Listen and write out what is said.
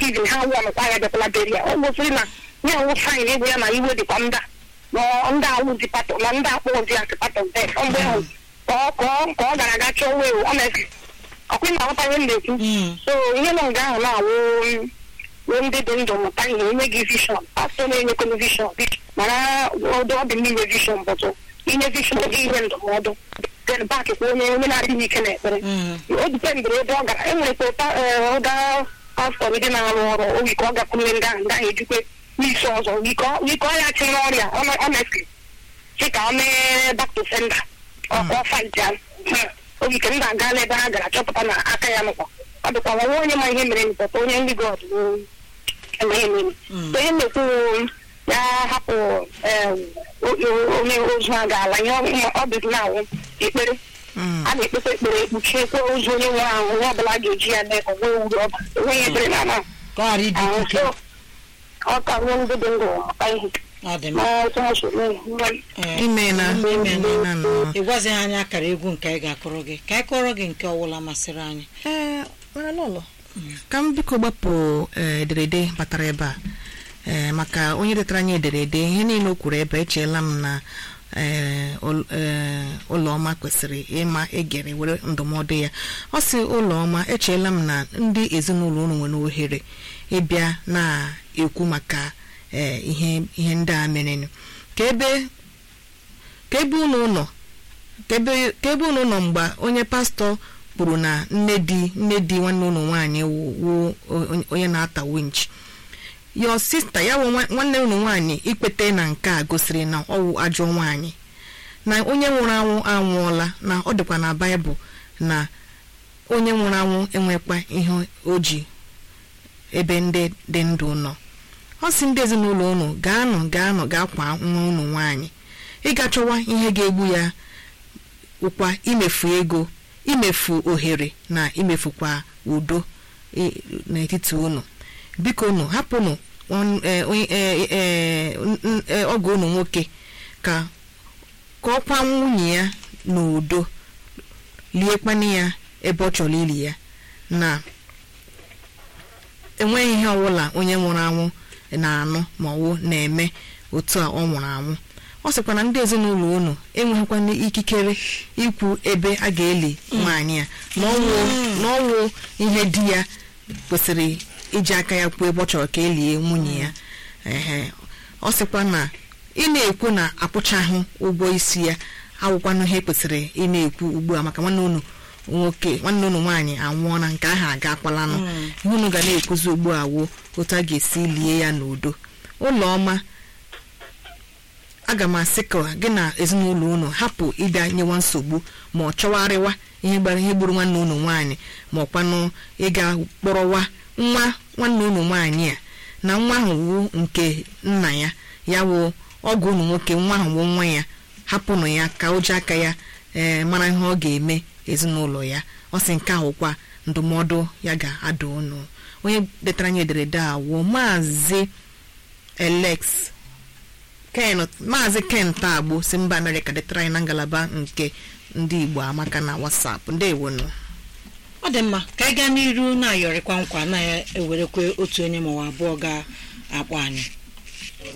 izin ha wụọnụkwa ya bịakwala beri ya ọ gosiri na ya nwụ fain ego ya na iwe dịkwa nda na ndị awụzi patọ na ndị akpọzi asị patọ def mgbe ahụ ka ọ ka ọ ka ọ gara aga chọọ wee ọnesi ọkwa na aghọta ihe m na-ekwu Mm. so ihe nọ nga ahụ na-awụ wee ndị dị ndụ mụta ihe inye gị vishọn pastọ na-enyekwana vishọn mana ọdụ ọ dị mma inye vishọn bụtụ inye vishọn gị ihe ndụmọdụ then back kwa onye onye na-adịghị ike na-ekpere Mm. o dipendịrị ebe ọ gara enwere ka ụta ụda pastọ ndị na-arụ ọrụ oge ka ọ gakwunye ndị ahụ ndị ahụ ejikwe n'isi ọzọ wike ọ ya chi n'ọrịa honestly chi ka ọ mee back to sender ọ ka ọ fight ya oge ka ndị aga n'ebe ha gara chọpụta na aka ya nụkwa ọ dịkwa nwa onye ma ihe mere npọta onye ndị god eme emere Mm. so ihe na-ekwu ya hapụ em, o- o- onye ozu a ga-ala ihe ọ- ọ dị na-awụ ekpere Mm. a na-ekpekwa ekpere ekpuchiekwa ozu onye nwere ahụ onye ọbụla ga-eji ya mee ka ọ nwee uru ọba enweghị ekpere na ama ka ọ ghara ịdị ahụ ike so ọ ka nwee ndị dị ndụ maka ihe ọ dị mma ma otu ha si mee ihe. Ee, Imeela. imeela. Imeela nnọọ. ị gwazighị anyị akara egwu nke anyị ga-akụrụ gị ka anyị kụọrọ gị nke ọbụla masịrị anyị Ee, nwere lọlọ ka m biko gbapụ ee, ederede batara ebe a ee, maka onye detara anyị ederede ihe niile o kwuru ebe echeela m na ee, ul- ee, ụlọọma kwesịrị ịma egere were ndụmọdụ ya ọ sị ụlọọma echeela m na ndị ezinụlọ unu nwere ohere ịbịa na-ekwu maka ee, ihe ihe ndị a merenụ ka ebe ka ebe unu nọ ka ebe ka ebe unu nọ mgbe onye pastọ kwuru na nne di nne di nwanne unu nwaanyị wụ wụ onye- onye na-ata winch yo sista ya wụ nwa- nwanne unu nwaanyị ikpete na nke a gosiri na ọ wụ ajọ nwaanyị na onye nwụrụ anwụ anwụọla na ọ dịkwa na baịbụl na onye nwụrụ anwụ enwekwa ihe o ji ebe ndị dị ndụ nọ ọ sị ndị ezinụlọ unu gaanụ gaanụ gaa kwa nwa unu nwaanyị ịga chọwa ihe ga-egbu ya ụkwa imefu ego imefu ohere na imefukwa udo i- n'etiti unu biko unu hapụnụ nwan- eh, onye- eh, eh, n- n- eh, ọgọ unu nwoke ka ka ọ kwa nwunye ya n'udo liekwana ya ebe ọ chọrọ ili ya na enweghị ihe ọbụla onye nwụrụ anwụ na-anụ ma ọwụ na-eme otu a ọ nwụrụ anwụ ọ sịkwa na ndị ezinụlọ unu enweghịkwana ikikere ikwu ebe a ga-eli nwaanyị a na ọnwụ na ọnwụ ihe di ya kwesịrị iji aka ya kwuo ebe ọ chọrọ ka elie nwunye ya ehe ọ sịkwa na ị na-ekwu na akwụchaghị ụgwọ isi ya awụkwanụ ihe kwesịrị ị na-ekwu ugbu a maka nwanne unu nwoke nwanne unu nwaanyị anwụọla nke ahụ aga akwalanụ ihe unu ga na-ekwuzi ugbu a wuo otu a ga-esi lie ya n'udo ụlọ ọma aga m asị ka gị na ezinụlọ unu hapụ ịbịa nyewa nsogbu ma ọ chọwarịwa ihe gbara ihe gburu nwanne unu nwaanyị ma ọkwanụ ịga kpọrọwa nwa nwanne unu nwaanyị a na nwa ahụ wu nke nna ya ya wụ ọgụ unu nwoke nwa ahụ wụ nwa ya hapụnụ ya ka o ji aka ya ee mara ihe ọ ga-eme ezinụlọ ya ọ sị nke ahụkwa ndụmọdụ ya ga-ada unu onye detara anyị ederede a wụ maazị elex ken maazị ken tagbo si mba amerịka detara anyị na ngalaba nke ndị igbo amaka na wasapụ ndewonu ọ dị mma ka anyị gaa n'iru na-ayọrịkwa nkwa na-ewerekwe otu onye maọbụ abụọ ga-akpọ anyị